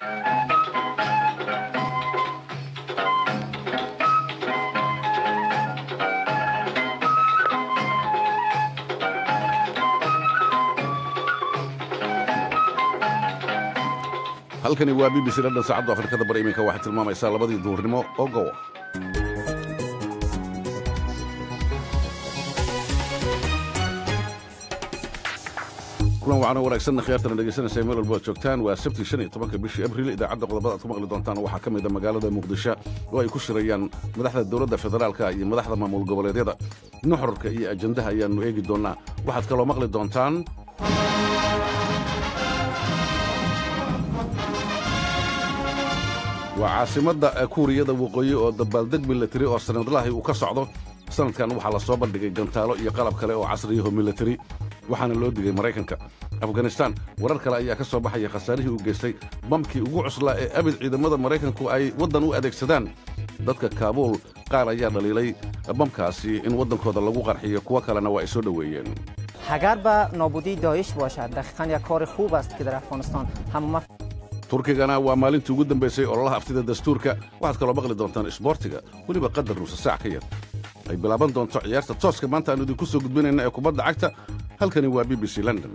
halkani waa b b c london saacaddu afrikada bari iminka waxay tilmaamaysaa labadii duurnimo oo gowa kulan waxaana wanaagsanna khiyaartana dhegaysanaysa meel walbo ad joogtaan waa sabti shan iyo tobanka bishii abriil idaacadda qodobada aad ku maqli doontaan waxaa ka mid a magaalada muqdisho oo ay ku shirayaan madaxda dowladda federaalka iyo madaxda maamul goboleedyada nuxurka iyo ajandaha ayaannu eegi doonnaa waxaad kaloo maqli doontaan waa caasimadda kuuriyada waqooyi oo dabaaldeg milatari oo sanadlahi uu ka socdo sanadkan waxaa la soo bandhigay gantaalo iyo qalab kale oo casriyaho milatari waxaana loo digay maraykanka afganistaan warar kale ayaa ka soo baxaya khasaarihii uu geystay bamkii ugu cuslaa ee abid ciidamada maraykanku ay waddan u adeegsadaan dadka kaabuul qaar ayaa dhaliilay bamkaasi in waddankooda lagu qarxiyo kuwo kalena waa ay soo dhoweeyeen اگر به نابودی داعش باشد دقیقا یک کار خوب است که در افغانستان همه turkigana waa maalintii ugu dambaysay ololaha aftida dastuurka waxaad kaloo maqli doontaan isboortiga weliba qadar nuusa saac ka yar ay bilaaban doonto ciyaarta tooska maanta aanu idinku soo gudbinayna ee kubadda cagta halkani waa b b c london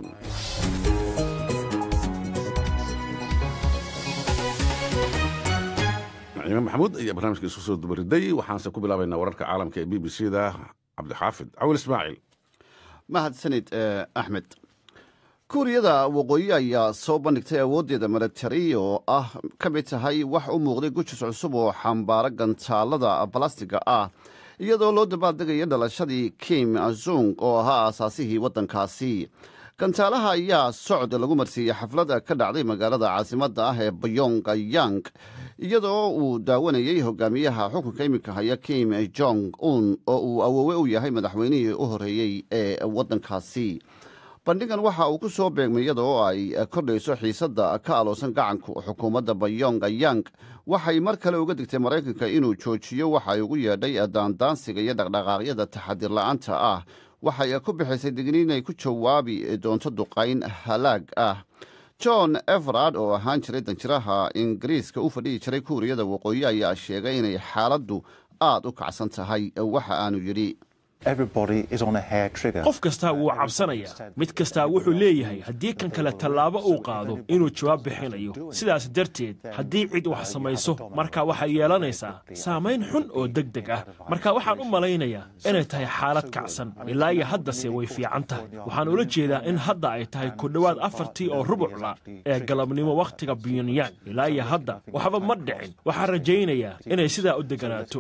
naciime maxamuud ayaa barnaamijka isu soo dubariday waxaanse ku bilaabaynaa wararka caalamka ee b b c da cabdixaafid cawil ismaaciil mahadsanid axmed kuuriyada waqooyi ayaa soo bandhigtay awooddeeda milatari oo ah ka mid tahay wax u muuqday gujis cusub oo xambaaro gantaalada balastiga ah iyadoo loo dabaaldegaya dhalashadii kim azung oo ahaa aasaasihii waddankaasi gantaalaha ayaa socod lagu marsiiyey xaflad ka dhacday magaalada caasimadda ah ee bayongyang iyadoo uu daawanayey hogaamiyaha xukunka iminka haya kim jong un oo uu awoowe u yahay madaxweynihii u horreeyey ee waddankaasi bandhigan waxa uu ku soo beegmay iyada oo ay kordhayso xiisadda ka aloosan gacanku xukuumadda bayongyang waxay mar kale uga digtay maraykanka inuu joojiyo waxa ay ugu yeedhay daandaansiga iyo dhaqdhaqaaqyada taxadir la'aanta ah waxay ku bixisay digniin ay ku jawaabi doonto duqayn halaag ah john everard oo ahaan jiray danjiraha ingiriiska u fadhihi jiray kuuriyada waqooyi ayaa sheegay inay xaaladdu aad u kacsan tahay waxa aanu yidhi qof kastaa wuu cabsanayaa mid kastaa wuxuu leeyahay haddii kan kale tallaabo uu qaado inuu jawaab bixinayo sidaas darteed haddii cid wax samayso marka waxay yeelanaysaa saamayn xun oo deg deg ah marka waxaan u malaynayaa inay tahay xaalad kacsan ilaa iyo haddase way fiican tahay waxaan ula jeedaa in hadda ay tahay ku dhowaad afartii oo rubucla ee galabnimo wakhtiga pyongyang ilaa iyo hadda waxba ma dhicin waxaan rajaynayaa inay sidaa u deganaato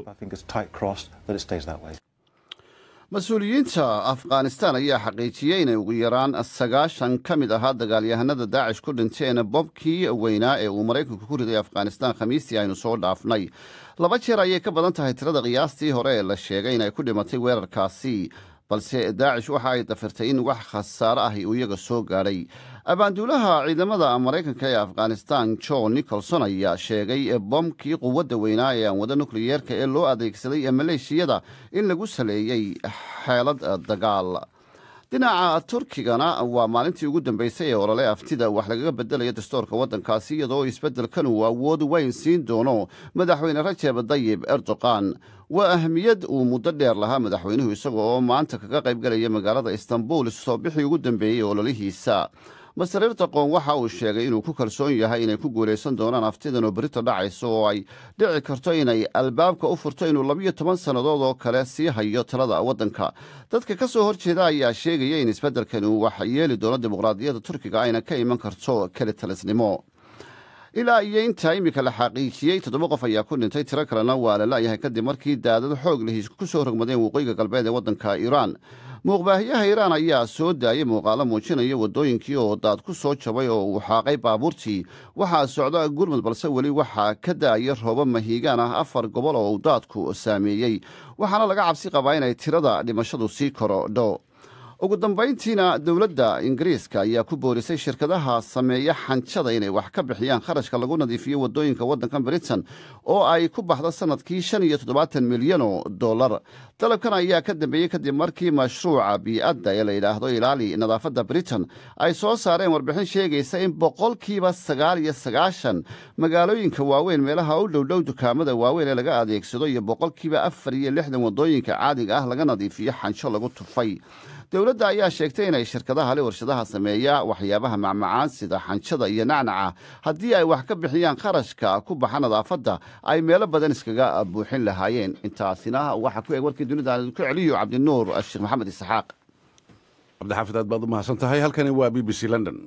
mas-uuliyiinta afghanistan ayaa xaqiijiyey inay ugu yaraan sagaashan ka mid ahaa dagaalyahanada daacish ku dhinteen bobkii weynaa ee uu maraykanku ku riday afghanistan khamiistii aynu soo dhaafnay laba jeer ayay ka badan tahay tirada qiyaastii hore ee la sheegay inay ku dhimatay weerarkaasi balse daacish waxa ay dafirtay in wax khasaare ahi uu iyaga soo gaadhay abaanduulaha ciidamada maraykanka ee afghanistan john nicholson ayaa sheegay bomkii quwadda weynaa ee aan wada nukliyeerka ee loo adeegsaday maleeshiyada in lagu saleeyey xeelad dagaal dhinaca turkigana waa maalintii ugu dambeysay ee olole aftida wax lagaga bedelayo dastoorka waddankaasi iyadoo isbeddelkan uu awood weyn siin doono madaxweyne rajeb dayib erdogan waa ahmiyad uu muddo dheer lahaa madaxweynuhu isaga oo maanta kaga qaybgalaya magaalada istanbul soo bixii ugu dambeeyey ololihiisa master erdoqon waxa uu sheegay inuu ku kalsoon yahay inay ku guulaysan doonaan aftidan oo berito dhacayso oo ay dhici karto inay albaabka u furto inuu labiyo toban sannadood oo kale sii hayo talada waddanka dadka ka soo horjeeda ayaa sheegaya in isbeddelkan uu wax yeeli doono dimuqraadiyadda turkiga ayna ka iman karto keli talisnimo ilaa iyo intaa iminka la xaqiijiyey toddoba qof ayaa ku dhintay tiro kalena waa la la'yahay kadib markii daadad xoog lihiis ku soo rogmadeen waqooyiga galbeed ee waddanka iiraan muuqbaahiyaha iiraan ayaa soo daayay muuqaalo muujinaya waddooyinkii oo daad ku soo jabay oo uu xaaqay baabuurtii waxaa socda gurmud balse weli waxaa ka da'aya roobo mahiigaan ah afar gobol oo uu daadku saameeyey waxaana laga cabsi qabaa inay tirada dhimashadu sii korodho ugu dambayntiina dowladda ingiriiska ayaa ku boorisay shirkadaha sameeya xanjada inay wax ka bixiyaan kharashka lagu nadiifiyo waddooyinka waddankan britain oo ay ku baxdo sannadkii shan iyo toddobaatan milyan oo dollar dalabkan ayaa ka dambeeyey kadib markii mashruuca bii'adda ee la yidhaahdo ilaali nadaafadda britain ay soo saareen warbixin sheegaysa in boqolkiiba sagaal iyo sagaashan magaalooyinka waaweyn meelaha u dhowdhow dukaamada waaweyn ee laga adeegsado iyo boqolkiiba afar iyo lixdan waddooyinka caadiga ah laga nadiifiyo xansho lagu tufay dowladda ayaa sheegtay inay shirkadaha le warshadaha sameeya waxyaabaha macmacaan sida xanjada iyo nacnaca haddii ay wax ka bixiyaan kharashka ku baxa nadaafadda ay meelo badan iskaga buuxin lahaayeen intaasina waxaa ku eeg warkii dunida aan idinku celiyo cabdinuur sheekh maxamed isxaaq cabdixaafid aad baad u mahadsan tahay halkani waa b b c london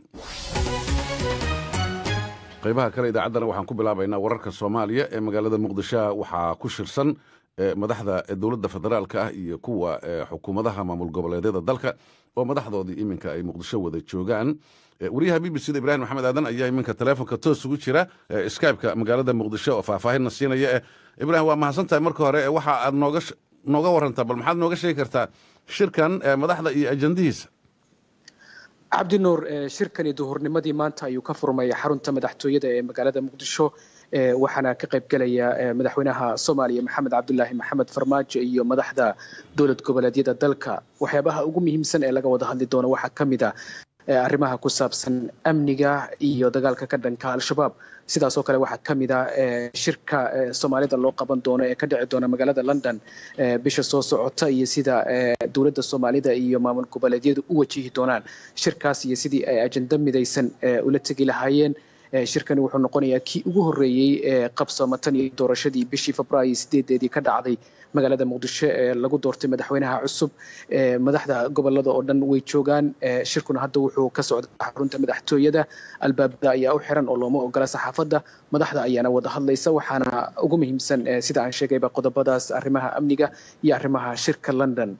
qaybaha kale idaacaddana waxaan ku bilaabaynaa wararka soomaaliya ee magaalada muqdisho waxaa ku shirsan madaxda dowladda federaalka ah iyo kuwa xukuumadaha maamul goboleedyada dalka oo madaxdoodii iminka ay muqdisho wada joogaan wariyaha b b c da ibrahim maxamed aadan ayaa iminka teleefonka toos ugu jira skypeka magaalada muqdisho oo faahfaahinna siinaya eh ibrahim waa mahadsan tahay marka hore waxa aad nooga nooga warantaa bal maxaad nooga sheegi kartaa shirkan madaxda iyo ajandihiisa cabdinuur shirkani duhurnimadii maanta ayuu ka furmay xarunta madaxtooyada ee magaalada muqdisho waxaana ka qaybgelaya madaxweynaha soomaaliya maxamed cabdulaahi maxamed farmaajo iyo madaxda dowlad goboleedyada dalka waxyaabaha ugu muhiimsan ee laga wada hadli doono waxaa ka mid a arrimaha ku saabsan amniga iyo dagaalka ka dhanka al-shabaab sidaasoo kale waxaa ka mid a shirka soomaalida loo qaban doono ee ka dhici doona magaalada london bisha soo socota iyo sida dowladda soomaalida iyo maamul goboleedyadu u wajihi doonaan shirkaas iyo sidii ay ajando midaysan ula tegi lahaayeen shirkani wuxuu noqonayaa kii ugu horreeyey ee qabsoomatan iyo doorashadii bishii febraayo sideedeedii ka dhacday magaalada muqdisho ee lagu doortay madaxweynaha cusub madaxda gobolada oo dhan way joogaan shirkuna hadda wuxuu ka socda xarunta madaxtooyada albaabada ayaa u xiran oo looma ogola saxaafadda madaxda ayaana wada hadlaysa waxaana ugu muhiimsan sida aan sheegayba qodobadaas arrimaha amniga iyo arrimaha shirka london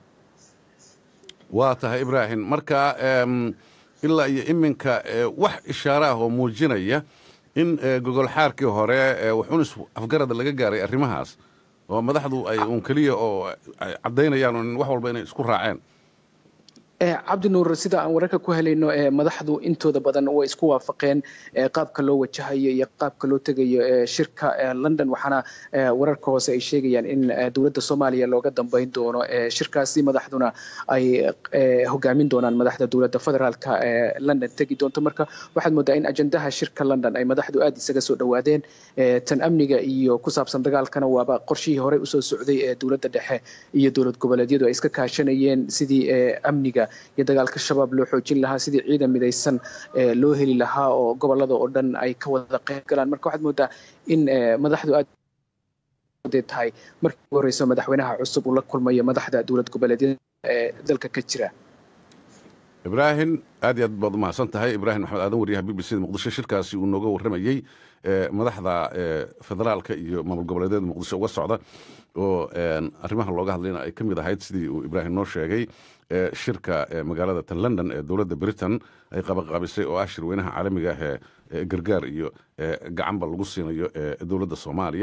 waa tahay ibraahim marka ilaa iyo iminka wax ishaare ah oo muujinaya in gogol xaarkii hore waxunis afgarada laga gaaray arrimahaas oo madaxdu ay uun keliya oo caddaynayaan un wax walba inay isku raaceen cabdinuur sida aan wararka ku helayno madaxdu intooda badan way isku waafaqeen qaabka loo wajahayo iyo qaabka loo tegayo shirka london waxaana wararka hoose ay sheegayaan in dowladda soomaaliya looga dambeyn doono shirkaasi madaxduna ay hogaamin doonaan madaxda dowladda federaalka ee london tegi doonto marka waxaad moodaa in ajandaha shirka london ay madaxdu aad isaga soo dhowaadeen tan amniga iyo ku saabsan dagaalkana waaba qorshihii horey usoo socday ee dowladda dhexe iyo dowlad goboleedyadu ay iska kaashanayeen sidii amniga iyo dagaalka shabaab loo xoojin lahaa sidii ciidan midaysan loo heli lahaa oo gobolada oo dhan ay ka wada qayb galaan marka waxaad moodaa in madaxdu aad tahay markii ugu horeyso madaxweynaha cusub uu la kulmayo madaxda dowlad goboleedyada ee dalka ka jira ibraahim aad iyo aad baad umahadsan tahay ibraahim maxamed aadan wariyaha b b c da muqdisho shirkaasi uu nooga warramayey madaxda federaalka iyo maamul goboleedyada muqdisho uga socda oo arrimaha looga hadlayna ay ka mid ahayd sidii uu ibraahim noo sheegay shirka magaalada tan london ee dowladda britain ay qabaqaabisay oo ah shirweynaha caalamiga ah ee gargaar iyo gacanba lagu siinayo dowladda soomaaliya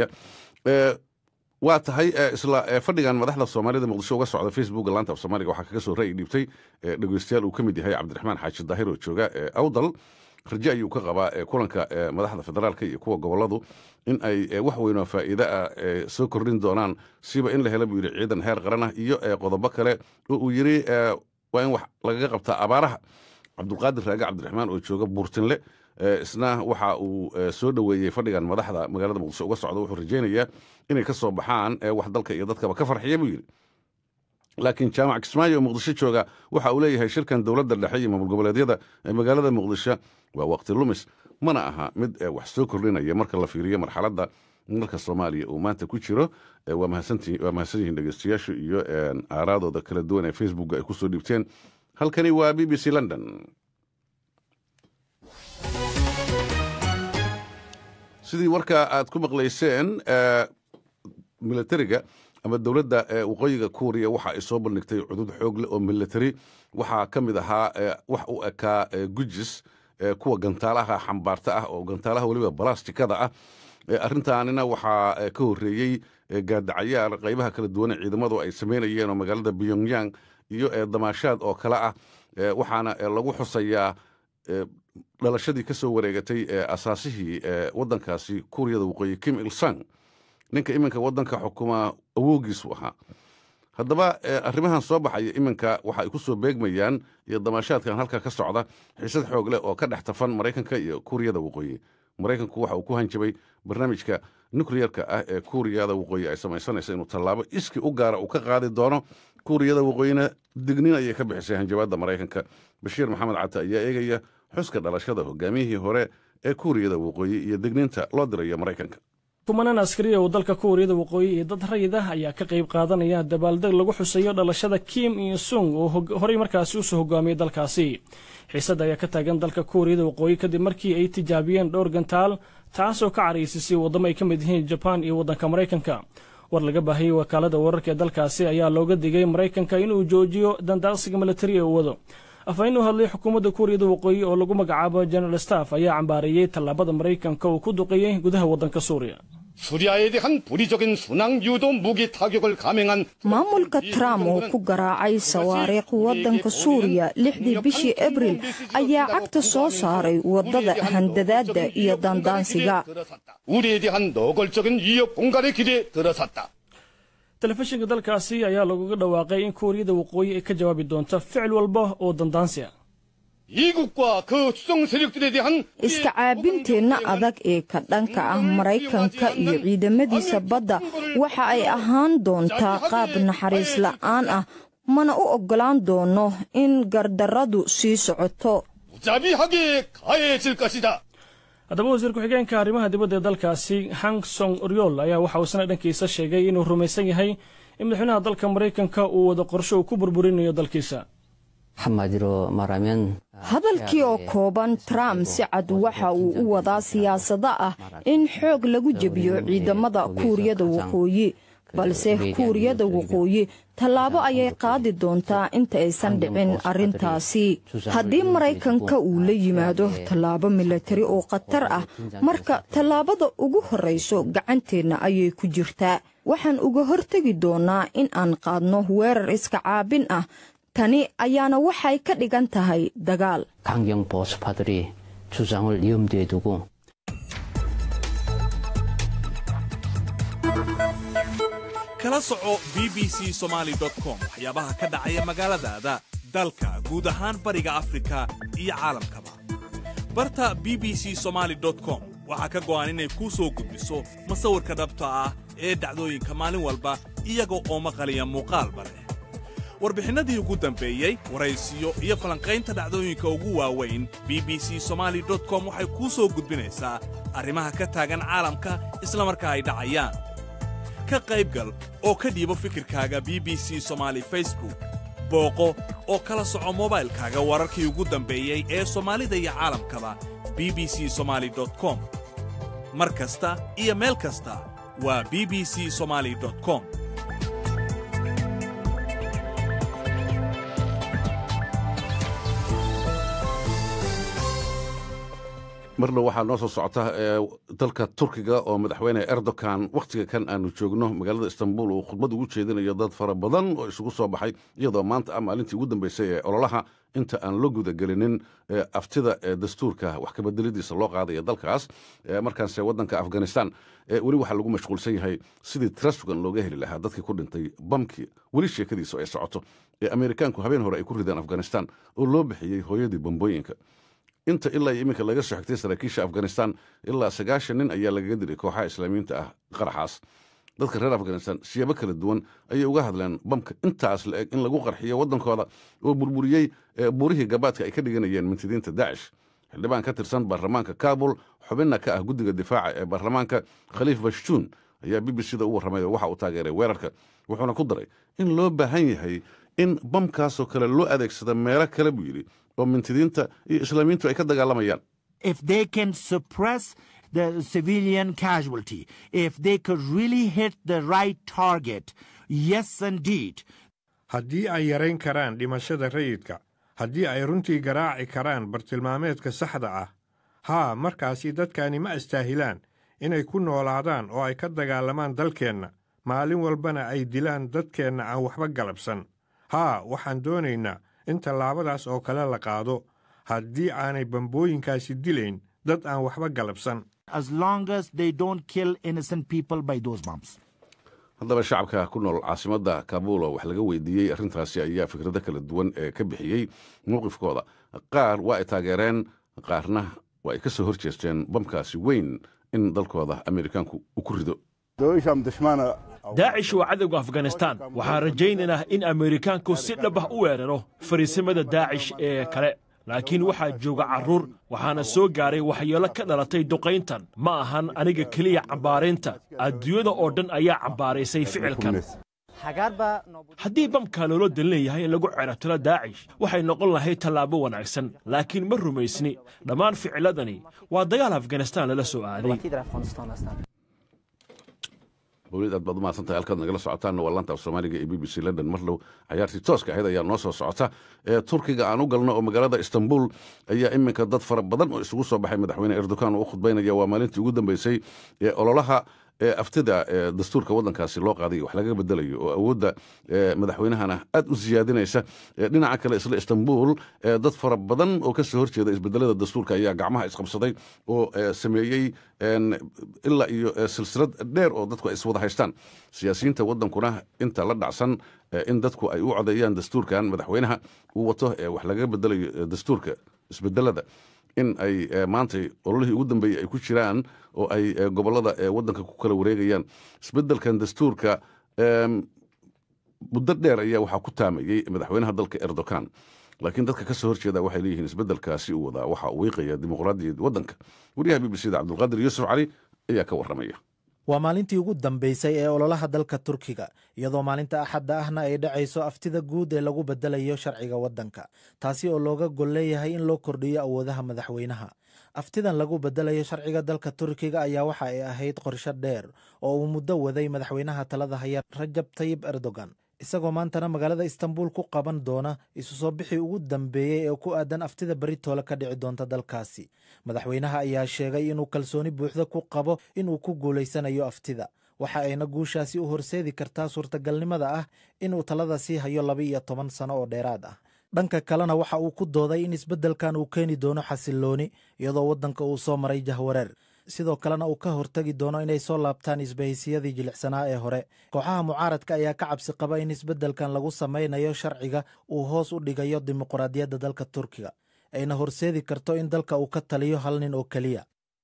waa tahay isla fadhigan madaxda soomaalida muqdisho uga socda facebooka laanta af soomaaliga waxaa kaga soo ra'yi dhiibtay dhegeystayaal uu ka mid yahay cabdiraxmaan xaaji daahir oo jooga awdal raje ayuu ka qabaa kulanka madaxda federaalka iyo kuwa goboladu in ay wax weyn oo faa'iide ah soo kordhin doonaan siba in la hela buu yidhi ciidan heer qaran ah iyo qodobo kale oo uu yidhi waa in wax lagaga qabtaa abaaraha cabdulqaadir raage cabdiraxmaan oo jooga buurtinle isna waxa uu soo dhoweeyey fadhigan madaxda magaalada muqdisho uga socda wuxuu rajaynayaa inay ka soo baxaan wax dalka iyo dadkaba ka farxiya buu yidhi laakiin jaamac kismaayo oo muqdisho jooga waxa uu leeyahay shirkan dowladda dhexe iyo maamul goboleedyada ee magaalada muqdisho waa waqti lumis mana aha mid wax soo kordhinaya marka la fiiriyo marxaladda dalka soomaaliya uu maanta ku jiro waa mahadsan yihiin dhegeystayaashu iyo aaraadooda kala duwan ee facebooka ay kusoo dhiibteen halkani waa b b c london sidii warka aad ku maqlayseen milatariga ama dowladda waqooyiga kuuriya waxa ay soo bandhigtay cudud xoog leh oo milatari waxaa ka mid ahaa wax u ekaa gujis kuwa gantaalaha xambaarta ah oo gantaalaha weliba balastikada ah arrintaanina waxaa ka horreeyey gaadacayaal qaybaha kala duwan ee ciidamadu ay samaynayeen oo magaalada pyongyang iyo damaashaad oo kale ah waxaana lagu xusayaa dhalashadii ka soo wareegatay asaasihii waddankaasi kuuriyada waqooyi kim ilsang ninka iminka waddanka xukuma awoogiisu ahaa haddaba arrimahan soo baxaya iminka waxa ay ku soo beegmayaan iyo damaashaadkan halka ka socda xiisad xoog leh oo ka dhex tafan maraykanka iyo kuuriyada waqooyi maraykanku waxa uu ku hanjabay barnaamijka nukleyerka ah ee kuuriyada waqooyi ay samaysanaysa inuu tallaabo iski u gaara uu ka qaadi doono kuuriyada waqooyina dignin ayay ka bixisay hanjabaadda maraykanka bashiir maxamed cata ayaa eegaya xuska dhalashada hogaamiyihii hore ee kuuriyada waqooyi iyo digniinta loo dirayo maraykanka kumanaan askariya oo dalka kuuriyada waqooyi iyo dad rayid ah ayaa ka qayb qaadanaya dabaaldeg lagu xusayo dhalashada kim iyo sung oo horey markaasi usoo hogaamiyey dalkaasi xiisadda ayaa ka taagan dalka kuuriyada waqooyi kadib markii ay tijaabiyeen dhowr gantaal taasoo ka caraysisay waddamo ay ka mid yihiin jabaan iyo waddanka maraykanka war laga baahiyey wakaalada wararka ee dalkaasi ayaa looga digay maraykanka inuu joojiyo dandaaqsiga militari ee uu wado afhayeen u hadlay xukuumadda kuuriyada waqooyi oo lagu magacaabo general staff ayaa cambaareeyey tallaabada maraykanka uu ku duqeeyey gudaha waddanka suuriya 수리아에 대한 불의적인 순항 유도 무기 타격을 감행한 maamulka trump oo ku garaacay sawaariikh waddanka suuriya lixdii bishii abril ayaa cagta soo saaray waddada handadaadda iyo dandaansiga 우리에 대한 노골적인 위협 공갈의 길에 들어섰다. telefishinka dalkaasi ayaa laguga dhawaaqay in kuuriyada waqooyi ay ka jawaabi doonto ficil walba oo dandaansi ah 이국과 그 수성 세력들에 대한 iska caabinteenna adag ee ka dhanka ah maraykanka iyo ciidamadiisa badda waxa ay ahaan doontaa qaab naxariis la'aan ah mana u oggolaan doono in gardarradu sii socoto 무자비하게 가해질 것이다. haddaba wasiir ku-xigeenka arrimaha dibadda ee dalkaasi hang song oryol ayaa waxa uu isna dhankiisa sheegay inuu rumaysan yahay in madaxweynaha dalka maraykanka uu wado qorsho uu ku burburinayo dalkiisa 한마디로 말하면 hadalkii oo kooban trump si cad waxa uu u wadaa siyaasado ah in xoog lagu jebiyo ciidamada kuuriyada waqooyi balse kuuriyada waqooyi tallaabo ayay qaadi doontaa inta aysan dhicin arrintaasi haddii maraykanka uu la yimaado tallaabo milatari oo khatar ah marka tallaabada ugu horrayso gacanteenna ayay ku jirtaa waxaan uga hortegi doonaa in aan qaadno weerar iska caabin ah tani ayaana waxay ka dhigan tahay dagaal 강경 보수파들이 주장을 염두에 두고 kala soco b b c somaali com waxyaabaha ka dhacaya magaaladaada dalka guud ahaan bariga afrika iyo caalamkaba barta b b c somaali com waxaa ka go'an inay kuu soo gudbiso masawirka dhabta ah ee dhacdooyinka maalin walba iyaga oo maqaliya muuqaalba leh warbixinnadii ugu dambeeyey waraysiyo iyo falanqaynta dhacdooyinka ugu waaweyn b b c somaali com waxay kuu soo gudbinaysaa arrimaha ka taagan caalamka isla markaa ay dhacayaan ka qaybgal oo ka dhiibo fikirkaaga b b c somaali facebook booqo oo kala soco mobaylkaaga wararkii ugu dambeeyey ee soomaalida iyo caalamkaba b b c somaali com mar kasta iyo meel kasta waa b b c somaali com marna waxaa noo soo socota dalka turkiga oo madaxweyne erdogan wakhtiga kan aanu joogno magaalada istanbul uu khudbad ugu jeedinayo dad fara badan oo isugu soo baxay iyadoo maanta ah maalintii ugu dambeysay ee ololaha inta aan la gudagelinin aftida ee dastuurka wax kabedelidiisa loo qaadaya dalkaas markaanse waddanka afghanistan weli waxaa lagu mashquulsan yahay sidii tira sugan looga heli lahaa dadkii ku dhintay bamkii weli sheekadiisu ay socoto ee ameerikaanku habeen hore ay ku rideen afghanistan oo loo bixiyey hooyadii bambooyinka inta ilaa iyo iminka laga soo xigtay saraakiisha afghanistan ilaa sagaashan nin ayaa lagaga diray kooxaha islaamiyiinta ah qaraxaas dadka reer afghanistan siyaabo kala duwan ayay uga hadleen bamka intaas la eg in lagu qarxiyo waddankooda oo burburiyey buurihii gabaadka ay ka dhiganayeen mintidiinta daacish xildhibaan ka tirsan baarlamaanka kabul xubinna ka ah guddiga difaaca ee baarlamaanka khaliif bashtuun ayaa b b c da u warramay oo waxa uu taageeray weerarka wuxuuna ku daray in loo baahan yahay in bamkaasoo kale loo adeegsada meelo kale buu yidhi oo mintidiinta iyo islaamiyiintu ay ka dagaalamayaan if they can suppress the civilian casualty, if they could really hit the right target, yes, indeed. haddii ay yarayn karaan dhimashada rayidka haddii ay runtii garaaci karaan bartilmaameedka saxda ah haa markaasi dadkani ma astaahilaan inay ku noolaadaan oo ay ka dagaalamaan dalkeenna maalin walbana ay dilaan dadkeenna aan waxba galabsan haa waxaan doonaynaa in tallaabadaas oo kale la qaado haddii aanay bambooyinkaasi dilayn dad aan waxba galabsan as long as they don't kill innocent people by those bombs. haddaba shacabka ku nool caasimadda kabuul oo wax laga weydiiyey arrintaasi ayaa fikrado kala duwan ee ka bixiyey mowqifkooda qaar waa ay taageereen qaarna waa ay ka soo hor jeesteen bamkaasi weyn in dalkooda amerikaanku uu ku rido daacish waa cadowga afganistaan waxaan rajaynaynaa in amerikaanku si dhab ah u weeraro fariisimada daacish ee kale laakiin waxaa jooga carruur waxaana soo gaaray waxyeelo ka dhalatay duqayntan ma ahan aniga keliya cambaaraynta adduunyada oo dhan ayaa cambaaraysay ficilkan haddii bamkaa loola dan leeyahay in lagu cerabtiro daacish waxay noqon lahayd tallaabo wanaagsan laakiin ma rumaysni dhammaan ficiladani waa dagaal afganistaan lala soo aaday mawlid aad baad umahadsantahay halkaad nagala socotaanna waa laanta af soomaaliga ee b b c london mar dhow cayaartii tooska ahayd ayaa noo soo socota ee turkiga aan u galno oo magaalada istanbul ayaa iminka dad fara badan oo isugu soo baxay madaxweyne erdogan oo u khudbaynaya waa maalintii ugu dambeysay ee ololaha ee aftida ee dastuurka waddankaasi loo qaaday wax laga bedelayo oo awoodda madaxweynahana aad u siyaadinaysa dhinaca kale isla istanbul dad fara badan oo ka soo horjeeda isbedelada dastuurka ayaa gacmaha isqabsaday oo sameeyey ilaa iyo silsilad dheer oo dadku ay iswada haystaan siyaasiyiinta waddankuna inta la dhacsan in dadku ay u codeeyaan dastuurkan madaxweynaha uu wato wax laga bedelayo dastuurka isbedelada in ay maantay ololihii ugu dambeeyey ay ku jiraan oo ay gobolada waddanka ku kala wareegayaan isbedelkan dastuurka muddo dheer ayaa waxaa ku taamayey madaxweynaha dalka erdogan laakiin dadka ka soo horjeeda waxay leeyihiin isbedelkaasi uu wadaa waxa uu wiiqaya dimuqraadiyadda waddanka wariyaha b b c da cabdulqaadir yuusuf cali ayaa ka warramaya waa maalintii ugu dambaysay ee ololaha dalka turkiga iyadoo maalinta axadda ahna ay dhacayso aftida guud ee lagu bedelayo sharciga waddanka taasi oo looga gol leeyahay in loo kordhiyo awoodaha madaxweynaha aftidan lagu bedelayo sharciga dalka turkiga ayaa waxa ay ahayd qorsho dheer oo uu muddo waday madaxweynaha talada haya rajab tayib erdogan isagoo maantana magaalada istanbul ku qaban doona isu soo bixii ugu dambeeyey ee ku aadan aftida beritoole ka dhici doonta dalkaasi madaxweynaha ayaa sheegay inuu kalsooni buuxda ku qabo inuu ku guulaysanayo aftida waxa ayna guushaasi u horseedi kartaa suurtagalnimada ah inuu talada sii hayo laba iyo toban sano oo dheeraad ah dhanka kalena waxa uu ku dooday in isbeddelkan uu keeni doono xasillooni iyadoo waddanka uu soo maray jahwareer sidoo kalena uu ka hortegi doono inay soo laabtaan isbahaysyadii jilicsanaa ee hore kooxaha mucaaradka ayaa ka cabsi qaba in isbeddelkan lagu samaynayo sharciga uu hoos u dhigayo dimuqraadiyadda dalka turkiga ayna horseedi karto in dalka uu ka taliyo hal nin oo keliya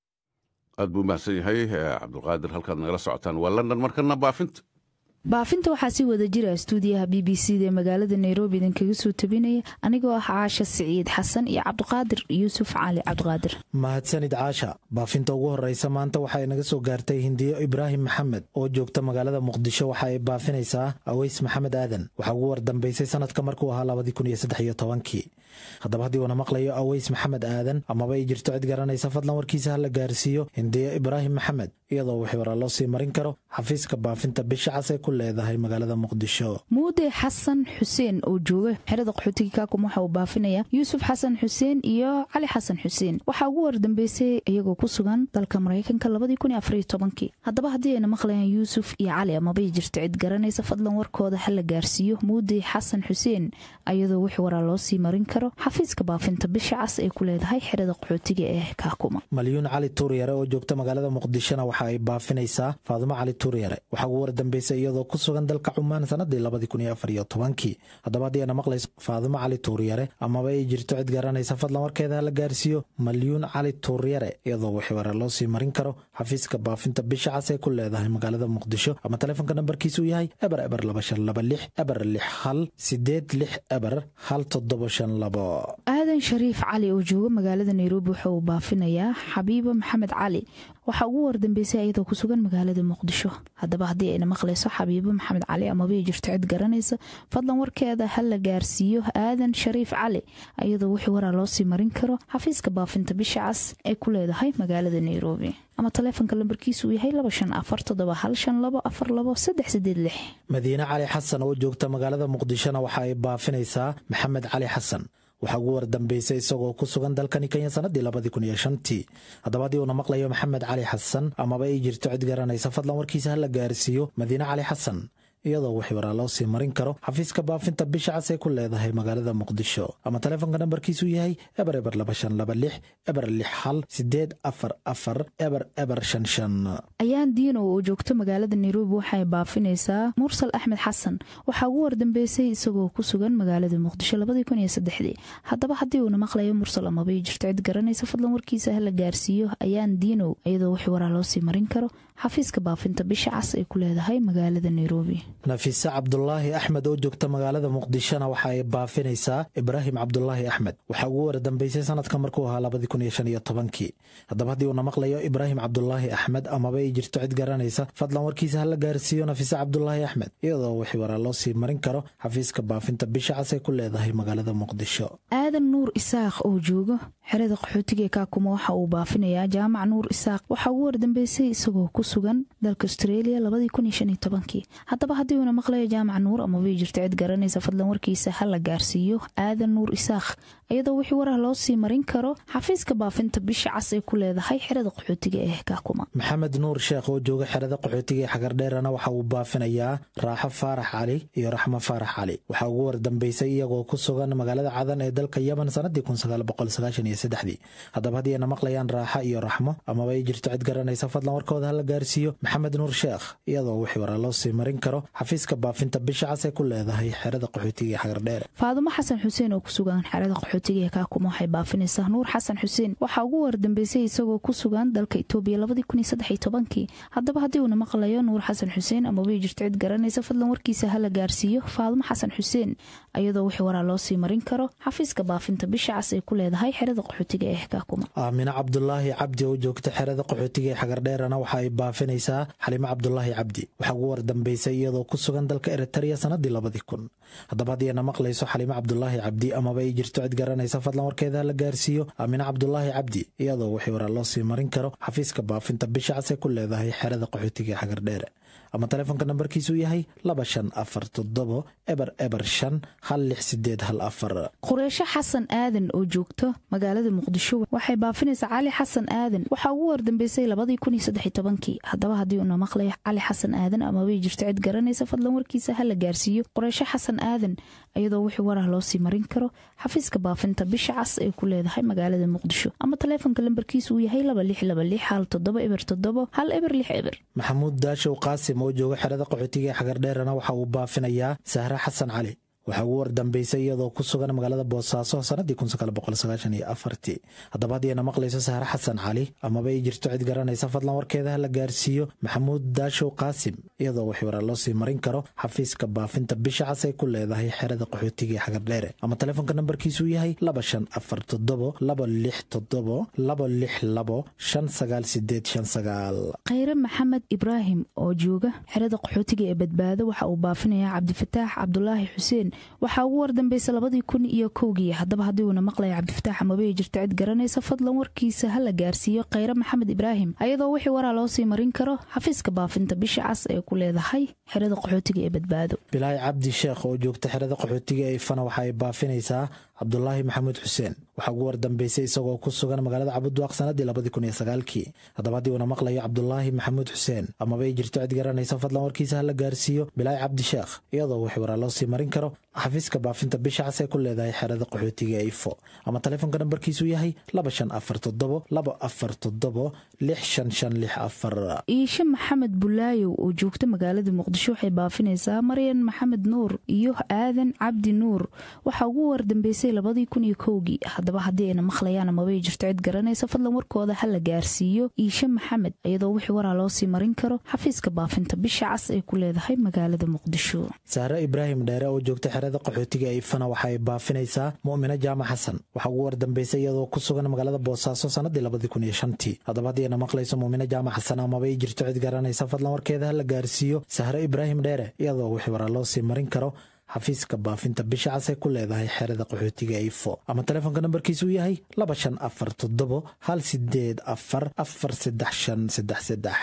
aad buu mahadsan yahay cabdulqaadir halkaad nagala socotaan waa london markana baafinta baafinta waxaa si wada jira stuudiyaha b b c da ee magaalada nairobi idinkaga soo tabinaya anigoo ah caasha siciid xasan iyo cabdiqaadir yuusuf cali cabdiqaadir mahadsanid caasha baafinta ugu horeysa maanta waxa ay naga soo gaartay hindiyo ibraahim maxamed oo joogta magaalada muqdisho waxa ay baafinaysaa aweys maxamed aadan waxaa ugu wardambeysay sanadka markuu ahaa labadii kun iyo saddex iyo tobankii haddaba haddii uuna maqlayo aweys maxamed aadan amaba ay jirto cid garanaysa fadlan warkiisa ha la gaarsiiyo hindiyo ibraahim maxamed iyadoo wixii waraa loo sii marin karo xafiiska baafinta bisha cas ee ku leedahay magaalada muqdisho muude xasan xuseen oo jooga xerada qaxootiga kaakum waxa uu baafinaya yuusuf xasan xuseen iyo cali xasan xuseen waxaa ugu wardambeysay iyagoo ku sugan dalka maraykanka labadii kun iyo afariyo tobankii haddaba haddii ayna maqlayaan yuusuf iyo cali amabay jirto cid garanaysa fadlan warkooda ha la gaarsiiyo muude xasan xuseen iyadoo wixii waraa loo sii marin karo xafiiska baafinta bisha cas ay ku leedahay xerada qaxootiga ee kaakuma malyuun cali tuuryare oo joogta magaalada muqdishona waxa ay baafinaysaa faadumo cali tuuryare waxaa ugu wardambeysay iyadoo ku sugan dalka cumaan sanadii labadii kun iyo afar iyo tobankii haddaba haddii ana maqlayso faadumo cali tuuryare amaba ay jirto cid garanaysa fadlan warkeeda ha la gaarsiiyo malyuun cali tuuryare iyadoo wixii ware loo sii marin karo xafiiska baafinta bisha cas ee ku leedahay magaalada muqdisho ama taleefonka nambarkiisu yahay eber eber laba shan laba lix eber lix hal sideed lix eber hal toddoba shan labo aadan shariif cali oo jooga magaalada nairobi waxa uu baafinayaa xabiiba maxamed cali waxaa ugu wardambeysay ayadoo ku sugan magaalada muqdisho haddaba haddii ayna maqlayso xabiibo maxamed cali amaba ay jirto cid garanaysa fadlan warkeeda ha la gaarsiiyo aadan shariif cali ayadoo wixii waraa loo sii marin karo xafiiska baafinta bisha cas ee ku leedahay magaalada nairobi ama taleefonka lambarkiisu uu yahay laba shan afar toddoba hal shan labo afar labo saddex sideed lix madiine cali xasan oo joogta magaalada muqdishona waxa ay baafinaysaa maxamed cali xasan waxaa ugu wardambeysay isagoo ku sugan dalkani kenya sanadii labadii kun iyo shantii haddaba haddii uuna maqlayo maxamed cali xasan amaba ay jirto cid garanaysa fadlan warkiisa ha la gaarsiiyo madiine cali xasan iyadoo wixii waraa loo sii marin karo xafiiska baafinta bisha cas ee ku leedahay magaalada muqdisho ama taleefonka nambarkiisu yahay eber eber laba shan laba lix eber lix hal sideed afar afar eber eber shan shan ayaan diino oo joogto magaalada nairobi waxay baafinaysaa mursal axmed xasan waxaa ugu wardambeysay isagoo ku sugan magaalada muqdisho haddaba haddii uuna maqlayo mursal amaba jirto cid garanaysa fadlan warkiisa hala gaarsiiyo ayaan diinow iyadoo wixii waraa loo sii marin karo xafiiska baafinta bisha cas ay ku leedahay magaalada nairobi nafiise cabdulaahi axmed oo joogta magaalada muqdishona waxa ay baafinaysaa ibraahim cabdulaahi axmed waxaa ugu wardambeysay sanadka markuu ahaa labadii kun iyo shan iyo tobankii haddaba haddii uuna maqlayo ibraahim cabdulaahi axmed amaba ay jirto cid garanaysa fadlan warkiisa hala gaarsiiyo nafiise cabdulaahi axmed iyadoo wixii waraa loo sii marin karo xafiiska baafinta bisha cas ay ku leedahay magaalada muqdisho aadan nuur isaaq oo joogo xerada qaxootiga ee kaakuma waxa uu baafinayaa jaamac nuur isaaq waxaa ugu wardambeysay isagoo ku sugan dalka austreeliya labadii kun iyo shan iyo tobankii haddaba haddii uuna maqlayo jaamac nuur amabay jirto cid garanaysa fadlan warkiisa ha la gaarsiiyo aadan nuur isaaq iyadoo wixii warah loo sii marin karo xafiiska baafinta bisha cas ay ku leedahay xerada qaxootiga ee kaakuma maxamed nuur sheekh oo jooga xerada qaxootiga ee xagardheerana waxa uu baafinayaa raaxo faarax cali iyo raxmo faarax cali waxaa ugu wardambeysay iyagoo ku sugan magaalada cadan ee dalka yemen sanadii haddaba haddii ayna maqlayaan raaxa iyo raxmo amaba ay jirto cid garanaysa fadlan warkooda hala gaarsiiyo maxamed nuur sheekh iyadoo wixii waraa loo sii marin karo xafiiska baafinta bisha cas ee ku leedahay xerada qaxootiga ee xagardheer faadumo xasan xuseen oo ku sugan xerada qaxootiga ee kaakuma waxay baafinaysaa nuur xasan xuseen waxaa ugu wardambeysay isagoo ku sugan dalka itoobiya labadii kun iyo saddex iyo tobankii haddaba haddii uuna maqlayo nuur xasan xuseen amaba ay jirto cid garanaysa fadlan warkiisa hala gaarsiiyo faadumo xasan xuseen iyadoo wixii waraa loo sii marin karo xafiiska baafinta bisha cas ay ku leedahay xerada qaxootiga ee kaakuma aamine cabdulaahi cabdi oo joogta xerada qaxootiga ee xagardheerana waxa ay baafinaysaa xalimo cabdulaahi cabdi waxaa ugu wardambeysay iyadoo ku sugan dalka eritrea sanadii labadii kun haddaba haddii ayna maqlayso xalimo cabdulaahi cabdi amaba ay jirto cid garanaysa fadlan warkeeda la gaarsiiyo aamine cabdulaahi cabdi iyadoo wixii waraa loo sii marin karo xafiiska baafinta bisha cas ee ku leedahay xerada qaxootiga ee xagardheere ama taleefonka nambarkiisu yahay laba shan afar toddobo eber eber shan hal lix sideed hal afar qureysho xasan aadan oo joogto magaalada muqdisho waxay baafinaysaa cali xasan aadan waxaa ugu wardambeysay labadii kun iyo saddex iyo tobankii haddaba haddii uuna maqlayo cali xasan aadan amabay jirto cid garanaysa fadlan warkiisa ha la gaarsiiyo qureysho xasan aadan iyadoo wixii warah loo sii marin karo xafiiska baafinta bisha cas ay ku leedahay magaalada muqdisho ama taleefonka lambarkiisu uu yahay laba lix laba lix hal toddoba eber toddobo hal eber lix eber maxamuud daashow qaasim oo jooga xerada qaxootiga ee xagardheerana waxa uu baafinayaa sahre xasan cali waxaa ugu wardambeysay iyadoo ku sugan magaalada boosaaso sanadii haddaba haddii ayna maqlayso sahre xasan cali amaba ay jirto cid garanaysa fadlan warkeeda ha la gaarsiiyo maxamuud daashow qaasim iyadoo wixii waraa loo sii marin karo xafiiska baafinta bisha cas ay ku leedahay xerada qaxootiga ee xagardheere ama taleefonka nambarkiisu yahay laba shan afar toddobo laba lix toddobo laba lix labo shan sagaal sideed shan sagaal khayre maxamed ibraahim oo jooga xerada qaxootiga ee badbaado waxa uu baafinayaa cabdifataax cabdulaahi xuseen waxaa ugu wardambeysa labadii kun iyo kowgii haddaba haddii uuna maqlaya cabdifataax amabay jirto cid garanaysa fadlan warkiisa ha la gaarsiiyo khayre maxamed ibraahim ayadoo wixii waraa loo sii marin karo xafiiska baafinta bisha cas ee ku leedahay xerada qaxootiga ee badbaado bilaahi cabdi sheekh oo joogta xerada qaxootiga ee ifana waxa ay baafinaysaa cabdulaahi maxamuud xuseen waxaa ugu wardambeysay isagoo ku sugan magaalada cabudwaaq sanadii labadii kun iyo sagaalkii haddaba haddii uuna maqlayo cabdulaahi maxamuud xuseen amaba ay jirto cid garanaysa fadlan warkiisa ha la gaarsiiyo bilaahi cabdi sheekh iyadoo wixii waraa loo sii marin karo xafiiska baafinta bisha cas ee ku leedahay xerada qaxootiga ee ifo ama taleefonka nambarkiisu yahay laba shan afar toddobo laba afar toddobo lix shan shan lix afar iishe maxamed bulaayow oo joogta magaalada muqdisho waxay baafinaysaa maryan maxamed nuur iyo aadan cabdi nuur waxaa ugu wardambeysay labadii kun iyo kowgii haddaba haddii ayna maqlayaan amabay jirto cid garanaysa fadlan warkooda ha la gaarsiiyo iishe maxamed iyadoo wixii waraa loo sii marin karo xafiiska baafinta bisha cas ay ku leedahay magaalada muqdisho sahre ibraahim dheere oo joogta xerada qaxootiga ee ifana waxa ay baafinaysaa mu'mino jaamac xasan waxaa ugu wardambeysay iyadoo ku sugan magaalada boosaaso sanadii labadii kun iyo shantii haddaba haddii ayna maqlayso mu'mino jaamac xasan amaba ay jirto cid garanaysa fadlan warkeeda ha la gaarsiiyo sahre ibraahim dheere iyadoo wixii waraa loo sii marin karo xafiiska baafinta bisha cas ee ku leedahay xerada qaxootiga ifo ama taleefonka nambarkiisu yahay laba shan afar toddobo hal sideed afar afar saddex shan saddex saddex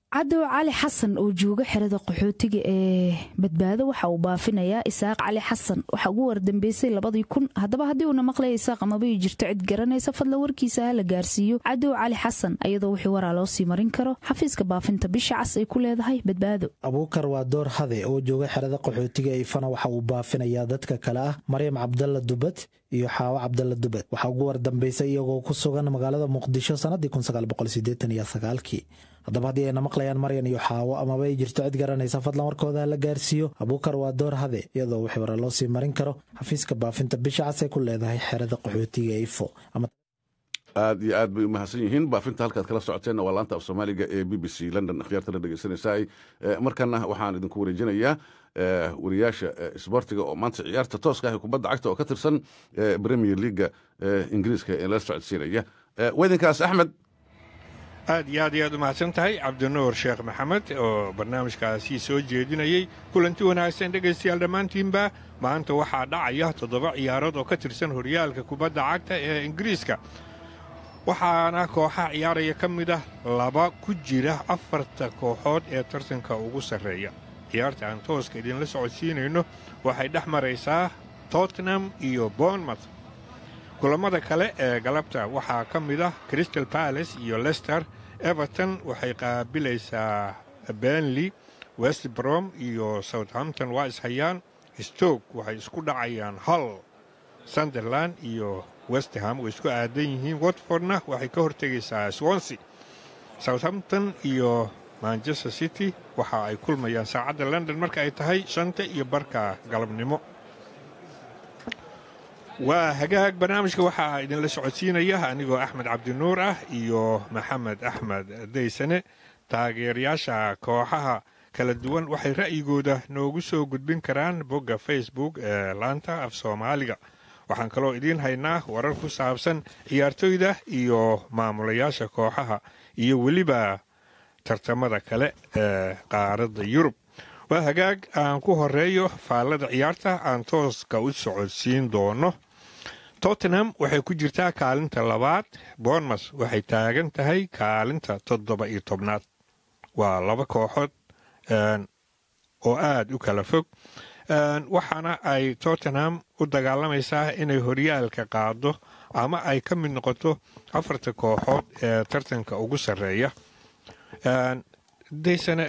cadow cali xasan oo jooga xerada qaxootiga ee badbaado waxa uu baafinayaa isaaq cali xasan waxaa ugu wardambeysay labadii kun haddaba haddii uuna maqlaya isaaq amabay jirto cid garanaysa fadla warkiisa ha la gaarsiiyo cadow cali xasan iyadoo wixii waraa loo sii marin karo xafiiska baafinta bisha cas ay ku leedahay badbaado abuukar waa door hade oo jooga xerada qaxootiga ifana waxa uu baafinayaa dadka kale ah maryam cabdalla dubad iyo xaawo cabdalla dubad waxaa ugu wardambeysay iyagoo ku sugan magaalada muqdisho sannadii kii haddaba haddii ayna maqlayaan maryan iyo xaawo amaba ay jirto cid garanaysa fadlan warkooda la gaarsiiyo abuukar waa door hade iyadoo wixii hore loo sii marin karo xafiiska baafinta bisha cas ay ku leedahay xerada qaxootiga ifo aad iyo aad bay u mahadsan yihiin baafinta halkaad kala socoteenna waa laanta af soomaaliga ee b b c london akhyaartana dhegeysanaysaay markana waxaan idinku wareejinayaa wariyaasha isboortiga oo maanta ciyaarta tooska ah ee kubadda cagta oo ka tirsan premier leaga ingiriiska ee la socodsiinaya weydinkaas axmed aad iyo aad iyo aad u mahadsan tahay cabdinuur sheekh maxamed oo barnaamijkaasi soo jeedinayey kulanti wanaagsan dhegaystayaal dhammaantiinba maanta waxaa dhacaya toddoba ciyaarood oo ka tirsan horyaalka kubadda cagta ee ingiriiska waxaana kooxaha ciyaaraya ka mid ah laba ku jira afarta kooxood ee tartanka ugu sarreeya ciyaarta aan tooska idinla socodsiinayno waxay dhex maraysaa tottenham iyo bournemouth kulammada kale ee galabta waxaa ka mid ah crystal balace iyo lester everton waxay qaabilaysaa benley west brom iyo southampton waa ishayaan stoke waxay isku dhacayaan hull sunderland iyo westham way isku aadan yihiin watfordna waxay ka hortegaysaa swonsea southampton iyo manchester city waxa ay kulmayaan saacadda london marka ay tahay shanta iyo barka galabnimo waa hagaag barnaamijka waxaa idinla socodsiinaya anigoo axmed cabdinuur ah iyo maxamed axmed daysane taageerayaasha kooxaha kala duwan waxay ra'yigooda noogu soo gudbin karaan bogga facebook ee laanta af soomaaliga waxaan kaloo idiin haynaa warar ku saabsan ciyaartoyda iyo maamulayaasha kooxaha iyo weliba tartamada kale ee qaaradda yurub waa hagaag aan ku horeeyo faallada ciyaarta aan tooska u socodsiin doono tottenham waxay ku jirtaa kaalinta labaad bournemouth waxay taagan tahay kaalinta toddoba iyo tobnaad waa laba kooxood oo aad u kala fog waxaana ay tottenham u dagaalamaysaa inay horyaalka qaado ama ay ka mid noqoto afarta kooxood ee tartanka ugu sarreeya daysane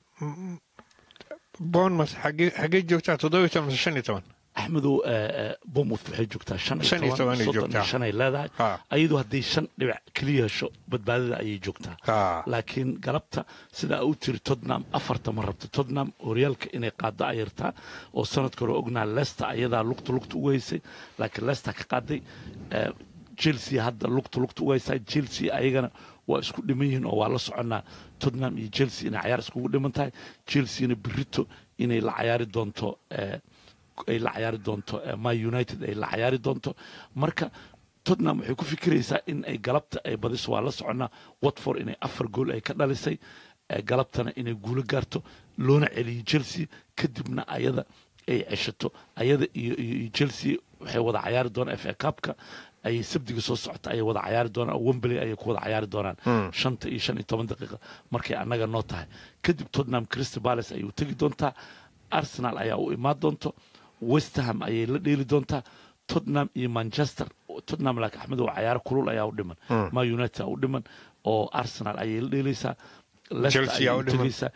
bournemouth xaggee joogtaa toddoba iyo toban shan iyo toban axmedow bournemouth waxay joogtaa shan iyo toban soddon iyo shan ay leedahay ayadoo hadday shan dhibac keliya hesho badbaadada ayay joogtaa laakiin galabta sidaa u tiri tottenham afarta ma rabto tottenham horyaalka inay qaado ayartaa oo sanadka hore ognaa leicester ayadaa lugta lugta ugu haysay laakiin leicester ka qaaday chelsea hadda lugta lugta ugu haysaa chelsea ayagana waa isku dhiman yihiin oo waa la soconnaa tottenham iyo chelsea inay cayaar iskugu dhiman tahay chelseana berito inay la cayaari doonto ay la cayaari doonto my united ay la cayaari doonto marka tottenham waxay ku fikiraysaa in ay galabta ay badiso waa la soconnaa watford inay afar gool ay ka dhalisay galabtana inay guulo gaarto loona celiyo chelsea kadibna ayada ay ceshato ayada iyo chelsea waxay wada cayaari doonaan f a cupka ayay sabdiga soo socota ayay wada cayaari doonaan wembley ayay ku wada cayaari doonaan shanta iyo shan iyo toban daqiiqa markay annaga noo tahay kadib tottenham crystal palace ayay u tegi doontaa arsenal ayaa u imaan doonto westerham ayay la dheeli doontaa tottenham iyo manchester tottenham laakiin axmed oo cayaaro kulul ayaa u dhiman ma united u dhiman oo arsenal ayay la dheelaysaa leicester ayay u tegaysaa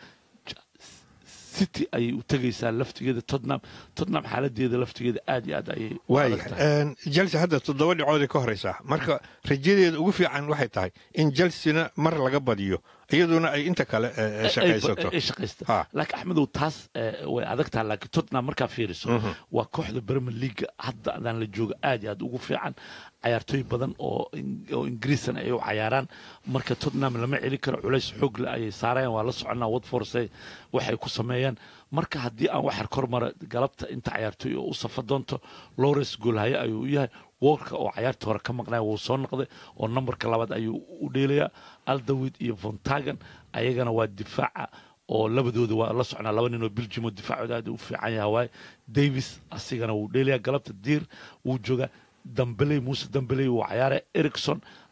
city ayay u tegaysaa laftigeeda tottenham tottenham xaaladeeda laftigeeda aad iyo aad ayay waaya chelsea hadda toddoba dhibcooday ka horeysaa marka rajadeeda ugu fiican waxay tahay in chelseana mar laga badiyo iyaduna ay inta kale shaqaysato ay shaqaysta laakiin axmedow taas way adag tahay laakiin tottenham markaa fiiriso waa kooxda premier league hadda adaan la jooga aad iyo aad ugu fiican cayaartooy badan oo oo ingiriisan ay u cayaaraan marka tottenham lama celi karo culays xoog le ayay saarayaan waa la soconaa watforse waxay ku sameeyaan marka haddii aan waxar kor mara galabta inta cayaartooy oo u safa doonto lawrence goolhaye ayuu u yahay woorka oo cayaarta hore ka maqnaya wuu soo noqday oo nambarka labaad ayuu u dheelayaa aldawid iyo vontagan ayagana waa difaaca oo labadooda waa la socnaa laba nin oo belgium oo difaacooda aad u fiican yaha waaye davis asigana wuu dheelayaa galabta diir wuu joogaa dambeley muuse dambeley wuu cayaaraya ericson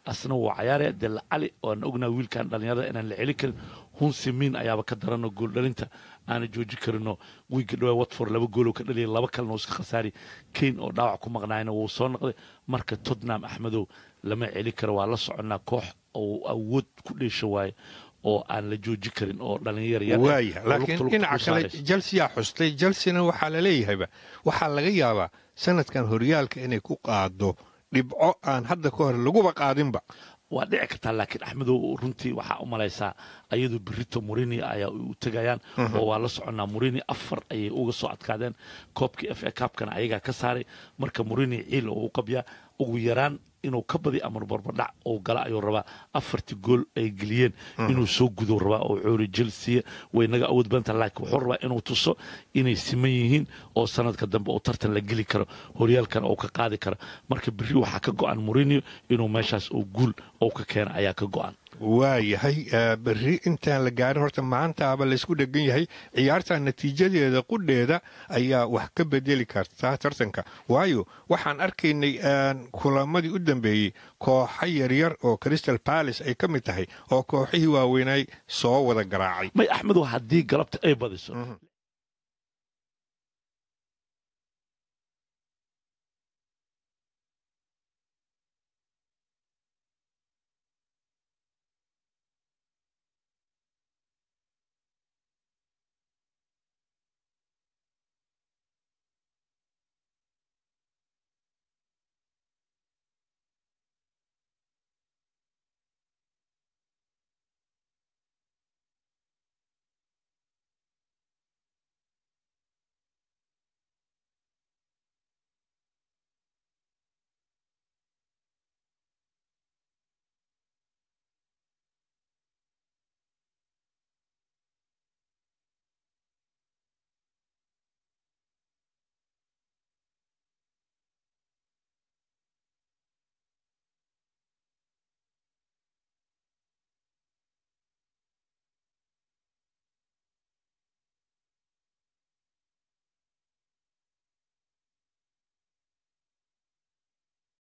asna wuu cayaaraya dee lacali oan ognaa wiilkan dhallinyarada inaan la celi karin hunsimin ayaaba ka daranoo gooldhalinta aana jooji karinoo wiigga dhawaa watford laba gooloo ka dhaliyay laba kalena iska khasaari kayn oo dhaawac ku maqnaayna wuu soo noqday marka tottenham axmedow lama celi karo waa la soconnaa koox oo awood ku dheesha waaye oo aan la jooji karin oo dhalinyar waaya laakiin dhinaca kale jelsiyaa xustay jelsena waxaa la leeyahayba waxaa laga yaabaa sanadkan horyaalka inay ku qaado dhibco aan hadda ka hor laguba qaadinba waa dhici kartaa laakiin axmedow runtii waxaa u malaysaa ayadu berito murini ayaa u tegayaan oo waa la soconnaa murini afar ayay uga soo adkaadeen koobkii f a kaabkana ayagaa ka saaray marka murini ciil oo u qabyaa ugu yaraan inuu ka badi amar barbadhac oo gala ayuu rabaa afartii gool ay geliyeen inuu soo gudo rabaa oo coori jelsiya way naga awood badanta laakiin wuxuu rabaa inuu tuso inay siman yihiin oo sanadka dambe uu tartan la geli karo horyaalkana uu ka qaadi karo marka berri waxaa ka go-an murinio inuu meeshaas oo guul oo ka keena ayaa ka go-an waayahay berri intaan la gaarin horta maantaaba laysku dhegan yahay ciyaarta natiijadeeda qudheeda ayaa wax ka bedeli kartaa tartanka waayo waxaan arkaynay kulamadii u dambeeyey kooxo yaryar oo crystal palace ay ka mid tahay oo kooxihii waaweynay soo wada garaacay may axmedow haddii galabta ay badiso